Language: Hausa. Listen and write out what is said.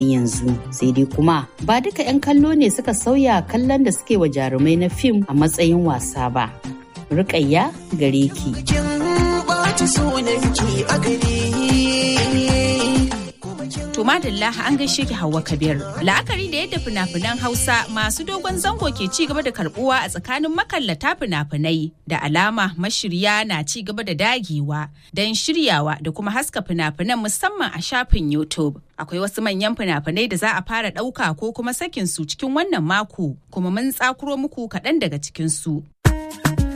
yanzu sai dai kuma ba duka 'yan kallo ne suka sauya kallon da suke wa jarumai na fim a matsayin wasa ba rukayya gare ki To madalla an gaishe ki Hauwa Kabir. La'akari da yadda fina-finan Hausa masu dogon zango ke ci gaba da karbuwa a tsakanin makallata fina-finai da alama mashirya na ci gaba da dagewa don shiryawa da kuma haska fina-finan musamman a shafin YouTube. Akwai wasu manyan fina-finai da za a fara ɗauka ko kuma sakin su cikin wannan mako kuma mun tsakuro muku kaɗan daga cikin su.